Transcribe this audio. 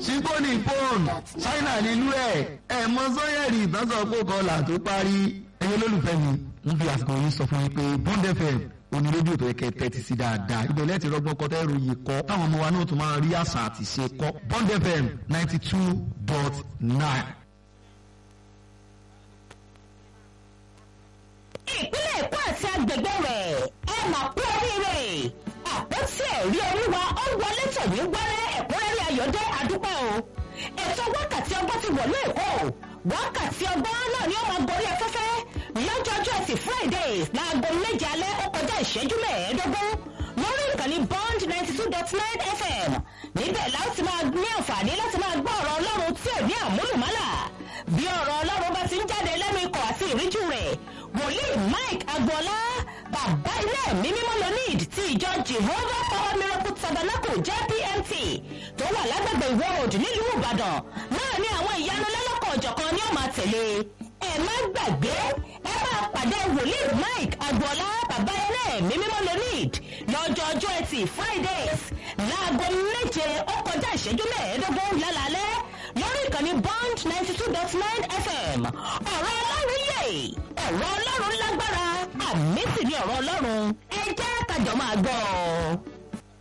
síkóní fóònù ṣáínà nílùú ẹ̀ ẹ̀ mọ sọ́yẹ̀rì ìtànsán kókọlà tó parí ẹ̀yin olólùfẹ́ mi ń fi àsìkò yìí sọ fún yín pé bond fm oní rédíò tó yẹ kẹ́ tẹ́tí sí dáadáa ibẹ̀ lẹ́ẹ̀tì rọgbọ́n kọ́ tẹ́rù yìí kọ́ táwọn ọmọ wa náà tún máa rí àṣà àti ṣe kọ́ bond fm ninety two dot nine. ìpínlẹ̀ èkó àti agbègbè rẹ̀ ẹ mà kú oríire àpótí ẹ̀rí olúwa ó wọlé tẹ̀mí wẹ́rẹ́ ẹ̀kúnrẹ́rẹ́ ayọ̀dẹ́ àdúpẹ́ o ètò wákàtí ọgbọ́n ti wọ̀lú èkó wákàtí ọgbọ́n náà ni ó máa gorí afẹ́fẹ́ lọ́jọ́jọ́ ẹtì fridays láago méje alẹ́ ó kọjá ìṣẹ́jú mẹ́ẹ̀ẹ́dógún lórí ìkànnì bond ninety two dot nine fm níbẹ̀ láti máa ní àǹfààní láti máa gbọ́ ọ̀rọ̀ ọlọ́run tí ò ní àmúlùmálà bí ọ̀rọ̀ ọlọ́run bá ti ń jáde lẹ́nu ikọ̀ àti ìríjú rẹ̀ wòlíì mike agboola bàbá ilé ẹ̀mí mímọ́ lonid ti ìjọ jehovah power miracle tabernacle jpmt tó wà lágbègbè ìwọ òdì nílùú ìbàdàn náà ní àwọn ìyanu lọ́lọ́kọ̀ ọ̀jọ̀kan ni ó máa tẹ̀lé ẹ má gbàgbé ẹ máa pàdé wòlíì mike agboola bàbá ilé ẹ̀mí mímọ́ lonid lọ́jọ́ ọjọ́ ẹtì fridays láago méje ó kọjá ìṣẹ́jú mẹ́ẹ̀ẹ́dógún lálálẹ́ lórí ìkànnì bond ninety two dot nine fm ọ̀rọ̀ ọlọ́run yè ọ̀rọ̀ ọlọ́run lágbára àmì sì ni ọ̀rọ̀ ọlọ́run ẹ jẹ́ kájọ máa gbọ́ ọ.